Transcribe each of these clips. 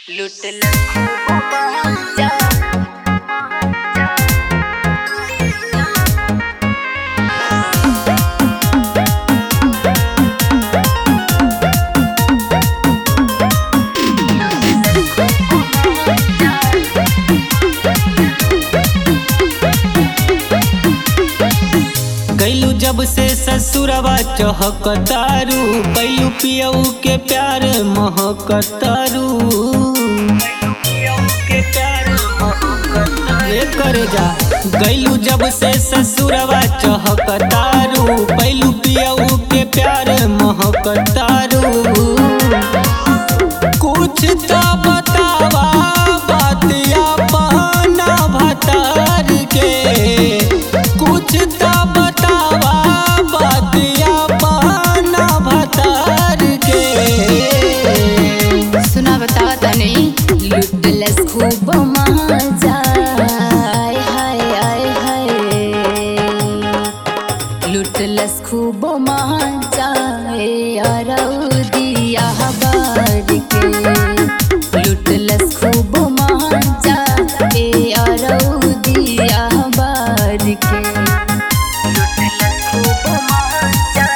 लुटल खूब जा गैलू जब से ससुरवा चहकतारू कैलू पियऊ के प्यार महकतारू ये करे जा गैलू जब से ससुरवा चहकतारू कैलू पियऊ के प्यार महकतारू कुछ तो बतावा बातिया पहना भतार के कुछ तो बतावा बातिया पहना भतार के सुना बतावा तने लुटलस खूब मजा आय हाय आय हाय लुटलस खूब मजा यारौ दिया बार के लुटलस खूब मजा यारौ दिया बार के लुटलस खूब मजा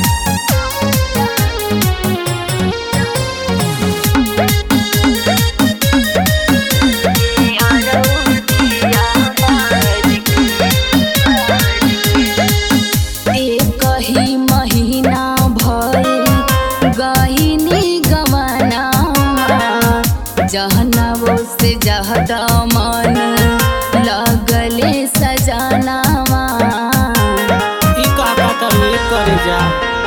एक ही महीना भइल गहिनी गवाना जहनवो से जहदा मन लगले सजनावा ई का पता ये करे जा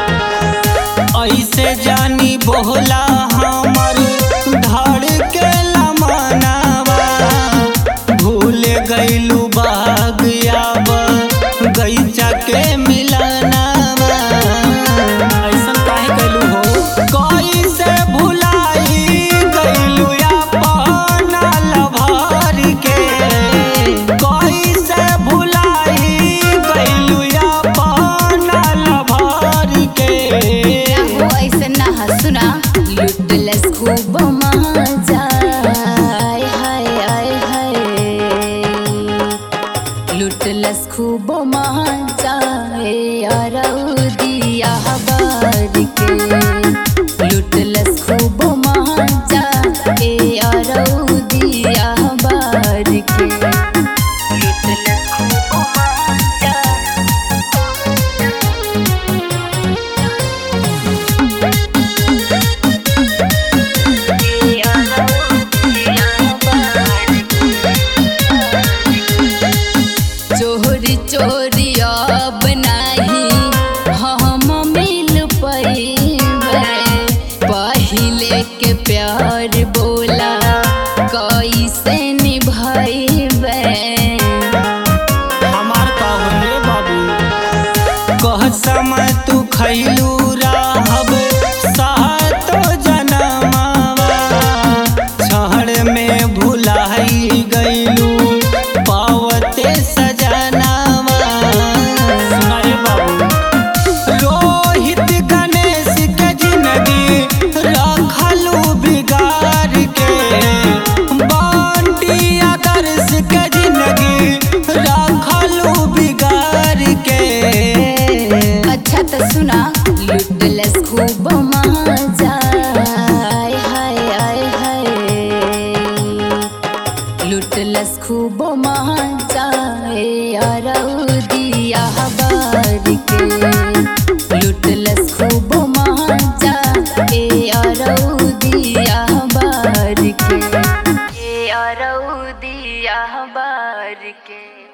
ऐसे जानी बोला हमर धड़ के लमनावा भूल गइलू बाग आब गईचा के मिलनावा ऐसन काहे कइलू हो कैसे भुलाई गइलू अपन लभर के कैसे भुलाई गइलू अपन लभर के हो ऐसे ना सुना लुटलस खूब मजा आय हाय आय हाय लुटलस खूब मजा यारौ दिया बार के लुटलस खूब मजा यारौ दिया बार के लुटलस खूब मजा चोरी चोरी अब नाही हम मिल पैबे पहिले के प्यार बोला कैसे निभाइबे हमार का होले बाबू कह समय तू खैलू रहब सातो जनमावा छहड़ में भुलाई गइलू पावते सजनावा सुनाए बाबू रोहित गणेश के जिंदगी रखलू बिगाड़ के बांटी आदर्श के जिंदगी रखलू बिगाड़ के अच्छा तो सुना लुटलस खूब मजा आय हाय आय हाय लुटलस खूब मजा यारौ दिया बार के लुटलस खूब मजा यारौ दिया बार के यारौ दिया बार के